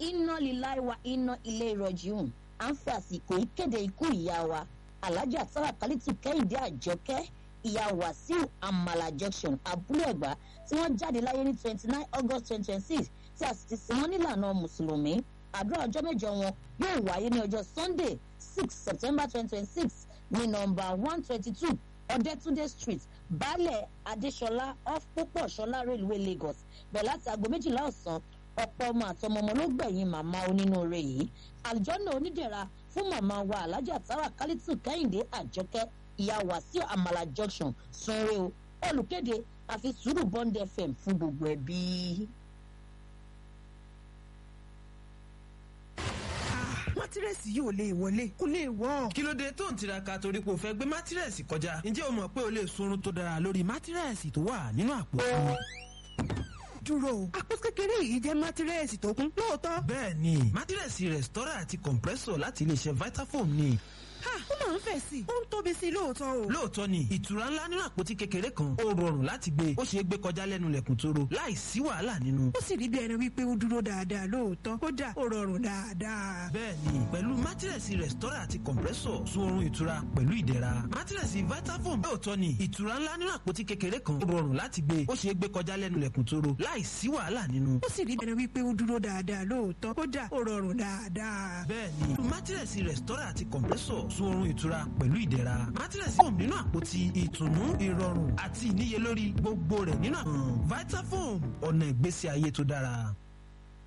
iná lílá wa iná ilé ìrọ̀jìhùn à ń fi àsìkò yìí kéde ikú ìyá wa alájà tára kálítù kẹ́hìndé àjọkẹ́ ìyá wàsíù àmàlà junction abúlé ẹ̀gbá tí wọ́n jáde láyé ní twenty nine august twenty twenty six tí a sì ti sin wọ́n nílànà mùsùlùmí àdúrà ọjọ́ mẹ́jọ wọn yóò wáyé ní ọjọ́ sunday six september twenty twenty six ní nọmba one twenty two ọ̀dẹ́túndé street baálẹ̀ adéṣọlá off púpọ̀ ṣọlá railway lagos bẹ̀rẹ̀ láti aago méjìlá ọ̀sán ọ̀pọ̀ ọmọ àtọmọ ọmọ ló gbẹ̀yìn màmá onínúure yìí àlùjọ́nà onídẹ̀ra fún màmá wa alájà tára kálítù kẹ́hìndé àjọkẹ́ ìyá wàsíù àmàlà junction sunre o olùkéde àfi sùúrù bond fm fún gbogbo ẹbí. mátírẹ́sì yìí ò lè wọlé kó lè wọ́. kí ló dé tó ń tiraka torí pé o fẹ́ gbé mátírẹ́sì kọjá ǹjẹ́ o mọ̀ pé o lè sunrun tó dára lórí mátírẹ́sì tó wà nínú àpò fún dúró àpò kékeré yìí jẹ́ mátírẹ́sì tó kún lóòótọ́. bẹ́ẹ̀ ni mátírẹ́sì rẹ̀stọ́rà àti compressor láti iléeṣẹ́ vitafoam ni ha ó máa ń fẹ̀ sí i ó ń tóbi sí i lóòótọ́ o. lóòótọ́ ni ìtura ńlá nínú àpótí kékeré kan ó rọrùn láti gbé ó ṣeé gbé kọjá lẹ́nu lẹ̀kùn tóró láì sí wàhálà nínú. ó sì rí bí ẹni wípé ó dúró dáadáa lóòótọ́ kódà ó rọrùn dáadáa. bẹ́ẹ̀ni pẹ̀lú mátírẹ̀sì rẹ̀stọ́rà àti compressor sun oorun ìtura pẹ̀lú ìdẹ̀ra mátírẹ̀sì vitafoam lóòótọ́ ni ìtura ńlá nínú àpótí kékeré kan ó rọrùn láti gbé ó ṣeé gbé kọjá lẹ́nu lẹ̀kùn tóró láì sí wàhálà nínú. ó sì rí bí ẹni wípé ó dúró dáadáa lóòótọ́ kódà ó rọrùn dáadáa. bẹ́ẹ̀ni mátírẹ̀sì rẹ̀stọ́rà àti compressor sun oorun ìtura pẹ̀lú ìdẹ̀ra mátírẹ̀sì foam nínú àpótí ìtùnú ìrọ̀rùn àti ìníyelórí gbogbo rẹ̀ nínú àwọn vitafoam ọ̀nà ìgbésí ayé tó dára.